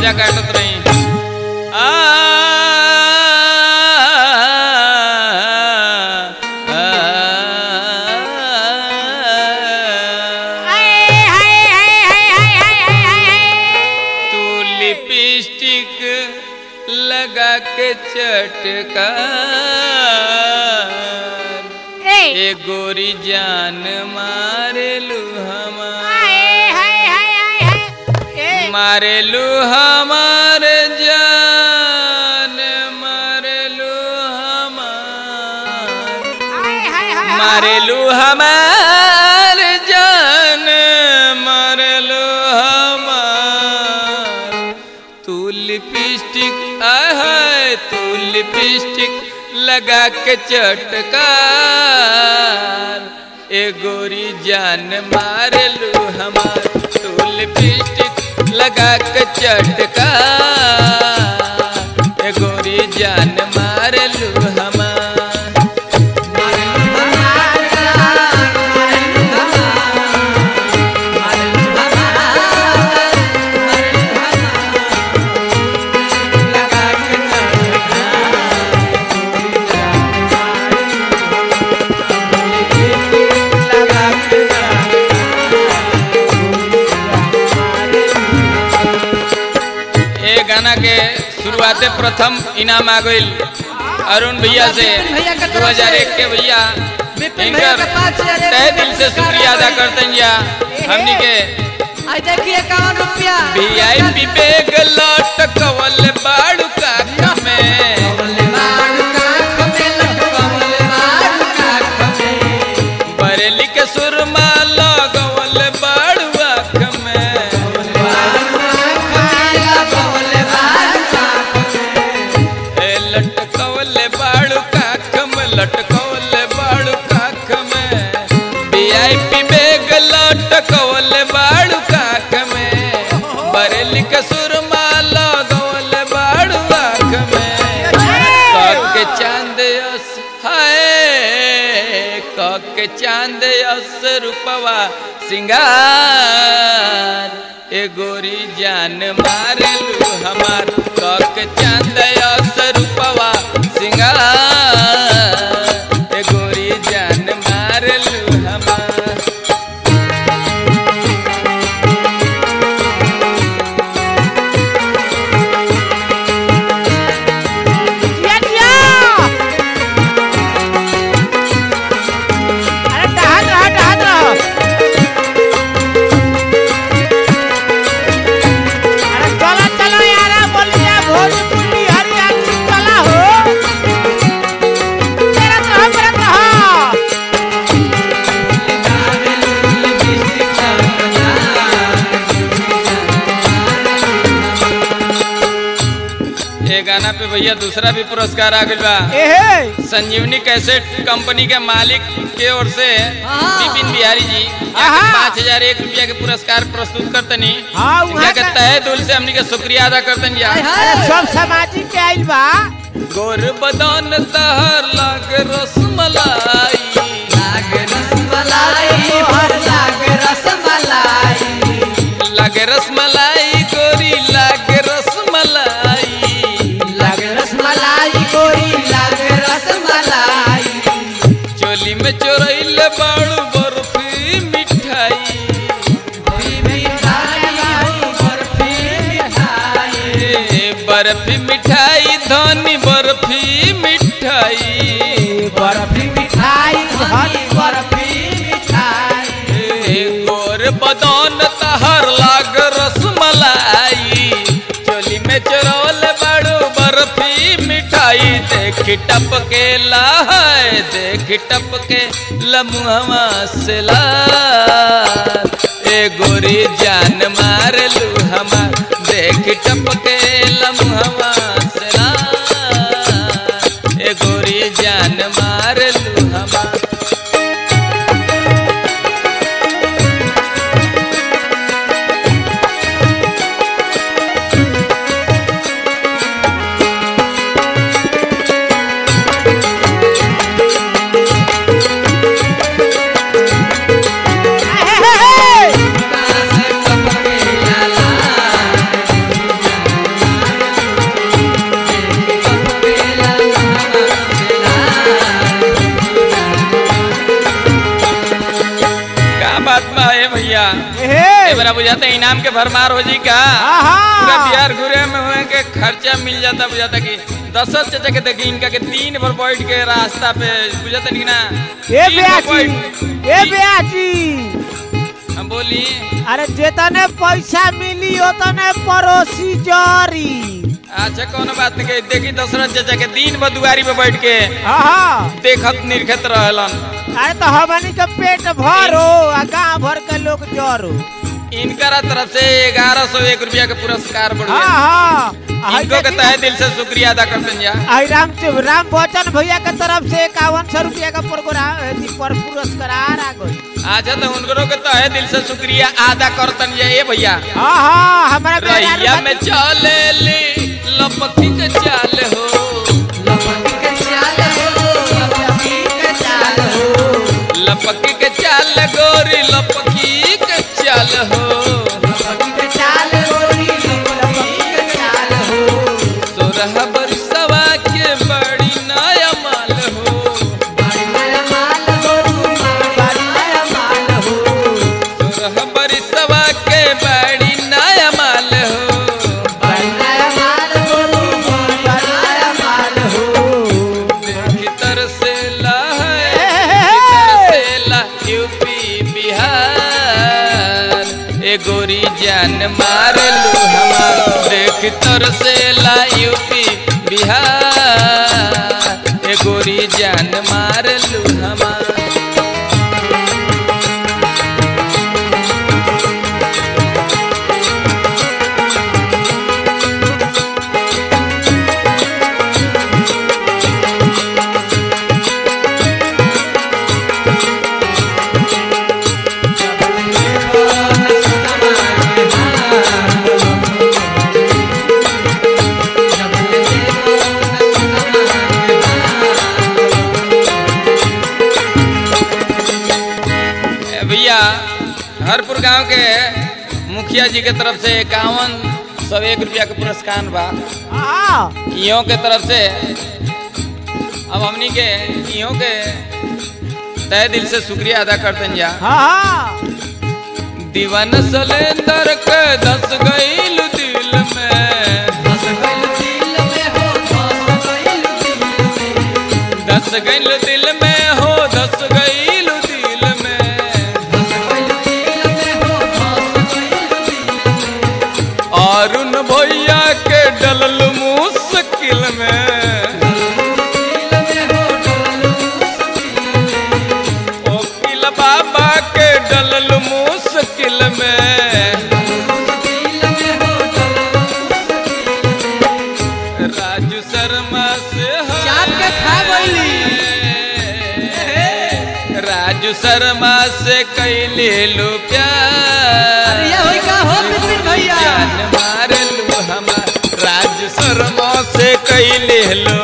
गला काटत रही आ, आ, हाय हाय हाय हाय हाय हाय हाय हाय तू लिपस्टिक लगा के चटका ए ए गोरी जान मारेलू हमार हाय हाय हाय हाय हाय ए मारेलू हमार जान मारेलू हमार हाय हाय हाय मारेलू हमार जान मारेलू हमार तू लिपस्टिक है तू लिपस्टिक लगा के चटकार ए गोरी जान मारेलू हमार तू लिपस्टिक लगा के चटकार ए गोरी जान मारेलू हमार ये गाना के शुरुआते प्रथम इनाम आ गईल अरुण भैया से भैया के दो तरफ हजार से। एक के भैया विपिन भैया इनकर के पाँच हजार एक तहे रुपया दिल से पुरस्कार शुक्रिया अदा आ गईल। करते हैं या हमनी के आई देखिए इक्यावन रुपया वीआईपी बैग लटकवल बाड़ू का में बरेली के सुरमा लगवल बाड़ू आँख में ए लटकवल बाड़ू काख में लटकवल बाड़ू काख में वीआईपी बैग लटकवल बाड़ू काख में बरेली के सुरमा लगवल बाड़ू आँख में के चांद अस हाय के चांद अस रूपवा सिंगार ए गोरी जान मारेलू हमार के चांद अस रूपवा सिंगार ए गोरी जान मारेलू हमार दिया दिया अरे डहान रहा डहान रहा अरे चला चला यार बोलिया भोजपुरी हरियाणवी चला हो तेरा तो हम रहा रहा ये गाना पे भैया दूसरा भी पुरस्कार आ गइल बा एहे संजीवनी कैसेट कंपनी के मालिक के ओर से हाँ। विपिन बिहारी जी आहा। पाँच हजार एक रुपया के पुरस्कार प्रस्तुत करतनी हाँ, इनका वहाँ के का- तहे दिल से हमनी के शुक्रिया अदा करतनी हाय या हाय। अरे सब सामाजिक के आइल बा गोर बदन तहर लाग रसमलाई लाग रसमलाई गोरी लाग रसमलाई चोली में चोरैल बाड़ू बर्फी मिठाई ए, बर्फी मिठाई धनी बर्फी मिठाई ए, गोर बदन तहर लाग रसमलाई चोली में चोरौल बड़ू बर्फी मिठाई देख टपके ला है देख टपके लमुहवा से ला ए गोरी जान मार लू हमार देख टपके लमुहवा से ला ए गोरी जान मार लू हमार एहे, हे, हे। बुझाता इनाम के भरमार हो जी का आहा। पूरा बिहार घूरे में हुए के खर्चा मिल जाता बुझाता कि दशरथ चाचा के देखी इनका के दिन भर बैठ के रास्ता पे बुझाता नहीं ना ए दिन भर बेयाची बैठ- ए बेयाची हम बोली अरे जेतने पैसा मिली ओतने पड़ोसी जरी अच्छा कोनो बात नहीं के देखी दशरथ चाचा के दिन भर दुआरी पे बैठ के हाँ देखत निर्खत रहलन अरे तो हमनी के पेट भरो आ गाँव भर के लोग जरो इनकरा तरफ से ग्यारह सौ एक रुपया के पुरस्कार बढ़ हाँ हाँ आ इनको के देखी- तहे दिल से शुक्रिया अदा करते हैं जा आई राम राम बच्चन भैया के तरफ से इक्यावन सौ रुपया का प्रोग्राम अथी पर पुरस्कार आ गई अच्छा तो उनको के तहे दिल से शुक्रिया अदा करतन जा ए भैया हाँ हाँ हमारा रैया मेहरारू में चले ले लपकी के चाल हो लपकी के चाल हो लपकी के चाल हो लपकी के चाल गोरी लपकी के चाल हो लपकी के चाल गोरी लपकी के चाल हो सोरह बरसवा के बड़ी नया माल हो बड़ी नया माल हो बड़ी नया माल हो सोरह बरसवा के बड़ी नया माल हो बड़ी नया माल हो बड़ी नया माल हो भीतर से ला है हे, भीतर से ला यूपी बिहार ए गोरी जान मार लू हमार देख तर से ला यूपी बिहार ए गोरी जान मार लू हमार ए भैया हरपुर गांव के मुखिया जी के तरफ से इक्यावन सौ एक रुपया के पुरस्कार बा हाँ इहों के तरफ से अब हमनी के इहों के तय दिल से शुक्रिया अदा करते हैं जा हाँ हाँ दीवान सलेंदर के दस गईल दिल में बस गइल दिल में हो बस गइल दिल में दस गईल दिल में हो दस गईल दिल में बस गइल दिल में हो बस गइल दिल में अरुण भैया के डलल मुश्किल में दिल में हो डोलू दिल में ओकिल बाबा के डलल मुश्किल में दिल में हो डोलू राजू शर्मा से है। चाप के खा गइली। राजू शर्मा से कैले लो प्यार अरे ये होई का हो बिपिन भैया जान मार लू हमार राजू शर्मा से कैले लो